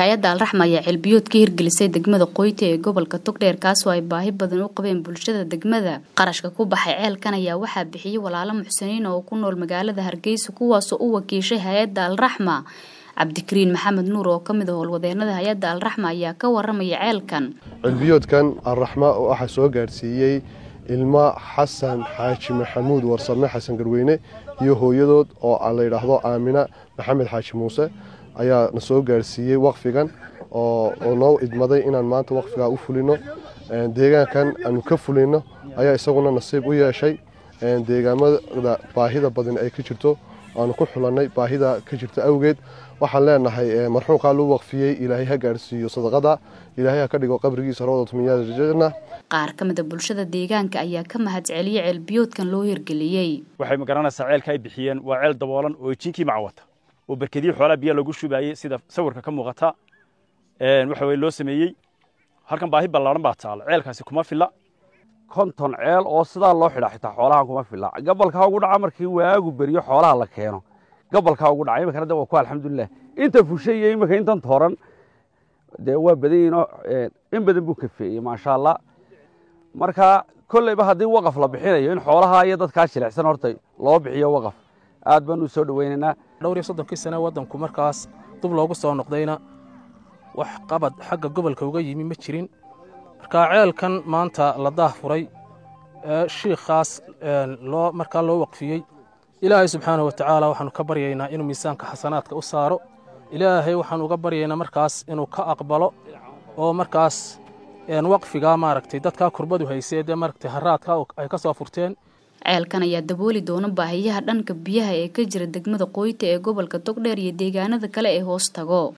hay-adda alraxma ayaa ceelbiyood ka hirgelisay degmada qoyta ee gobolka togdheer kaasoo ay baahi badan u qabeen bulshada degmada qarashka ku baxay ceelkan ayaa waxaa bixiyey walaalo muxsiniin oo ku nool magaalada hargeysa kuwaasoo u wakiishay hay-adda alraxma cabdikariin maxamed nuur oo kamid a howlwadeenada hay-adda alraxma ayaa ka waramaya ceelkan ceelbiyoodkan alraxma oo waxaa soo gaadhsiiyey ilmo xasan xaaji maxamuud warsame xasan garweyne iyo hooyadood oo la yidhaahdo aamina maxamed xaaji muuse ayaa na soo gaadhsiiyey waqfigan oo noo idmaday inaan maanta waqfigaa u fulino deegaankan aanu ka fulino ayaa isaguna nasiib u yeeshay deegaamada baahida badan ay ka jirto aanu ku xulannay baahida ka jirta awgeed waxaan leenahay marxuumkaa luu waqfiyey ilaahay ha gaadhsiiyo sadaqada ilaahay ha ka dhigo qabrigiisa rawdatmiyaadjanna qaar ka mid a bulshada deegaanka ayaa ka mahad celiyey ceelbiyoodkan loo hirgeliyey waxay magaranaysaa ceelka ay bixiyeen waa ceel daboolan oo jinkii macawata oo berkadii xoolaa biyaa lagu shubaayey sida sawirka ka muuqata waxa weye loo sameeyey halkan baahi ballaaran baa taala ceelkaasi kuma filla konton ceel oo sidaa loo xidha xitaa xoolahan kuma filla gabalkaa ugu dhaca markii waagu beriyo xoolaha la keeno gabalkaa ugu dhaca iminkana de waa ku alxamdulilah inta fushay iyo iminka intan tooran dee waa badan yihinoo in badan buu kafeeyey maasha allah marka kolleyba haddii waqaf la bixinayo in xoolaha iyo dadkaa jilicsan horta loo bixiyo waqaf aad baan u soo dhoweynaynaa dhowr iyo soddonkii sane waddanku markaas dub loogu soo noqdayna wax qabad xagga gobolka uga yimi ma jirin marka ceelkan maanta la daah furay ee shiikhaas loo markaa loo waqfiyey ilaahay subxaanahu watacaala waxaanu ka baryaynaa inuu miisaanka xasanaadka u saaro ilaahay waxaanu uga baryaynaa markaas inuu ka aqbalo oo markaas waqfigaa maaragtay dadkaa kurbadu haysee dee maaragtay haraadka ay ka soo furteen ceelkan ayaa dabooli doona baahiyaha dhanka biyaha ee ka jira degmada qoyta ee gobolka togdheer iyo deegaanada kale ee hoos tago